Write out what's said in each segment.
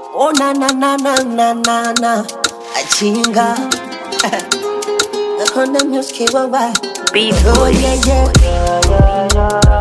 Oh na na na na na na na Achinga Nakonda music wawa Beat Oh yeah yeah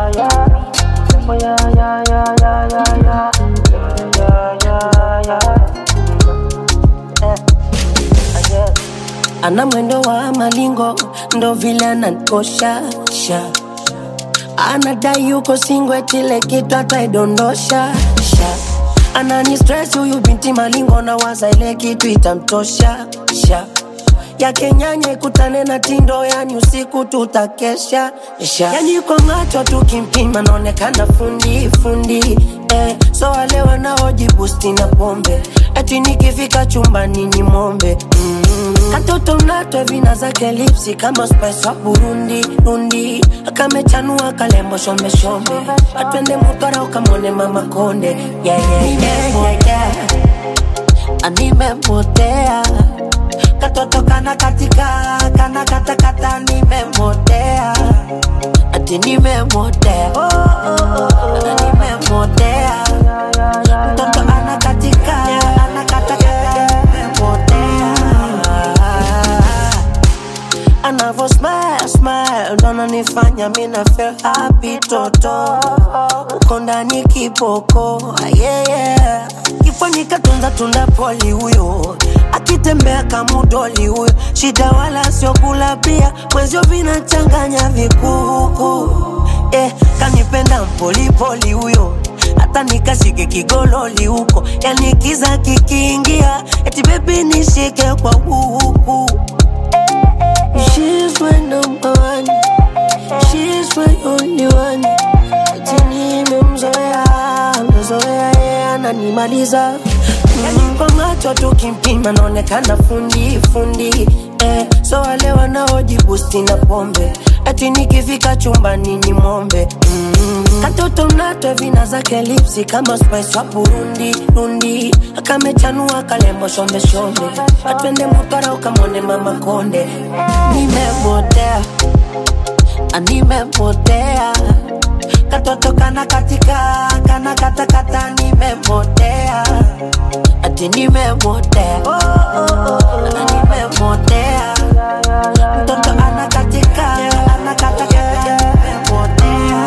Ana mwendo wa malingo ndo vile ananikosha sha. Anadai yuko singwe tile kitu ataidondosha sha. Anani stress huyu binti malingo na waza ile kitu itamtosha sha. Yake nyanya ikutane na tindo, yani usiku tutakesha sha. Yani kwa macho tukimpima naonekana fundi fundi eh. So wale wanaojibusti na pombe eti nikifika chumbani ni mombe mm. Katoto mnatwe vina zake lipsi kama spice wa Burundi Rundi akamechanua kalembo shombe shombe atwende mutwara ukamwone mama konde yeah, yeah, yeah, yeah, yeah. Nimepotea katoto kana katika kana katakata nimemotea ati nimemotea oh, oh, oh, oh. nimemotea mtoto ana katika ana katakata nimemotea anavo smile smile ndo ananifanya mina feel happy toto uko ndani kiboko yeah, yeah. kifani katunza tunda poli huyo akitembea kamudoli huyo shida wala sio kula pia mwezio vinachanganya vikuku eh, kanipenda mpolipoli huyo hata nikashike kigololi huko yani kiza kikiingia eti bebi nishike kwa huku She's my number one. She's my only one. Ati nimemzoea, mzoea yeye ananimaliza. Yani kwa macho tukimpima naonekana fundi fundi eh. So wale wanaojibusti na pombe ati nikifika chumbani ni mombe mm. Katoto mnatwe vina zake lipsi kama spice wa Burundi Rundi akamechanua kalembo shombe shombe atwende mutwara ukamwone mama konde nimemotea nimemotea katoto kana katika kana katakata nimemotea ati nimemotea oh, oh, oh, oh. nimemotea mtoto ana katika ana katakata nimemotea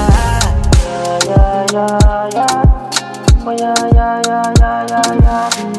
yeah, yeah, yeah, yeah, yeah, yeah, yeah, yeah.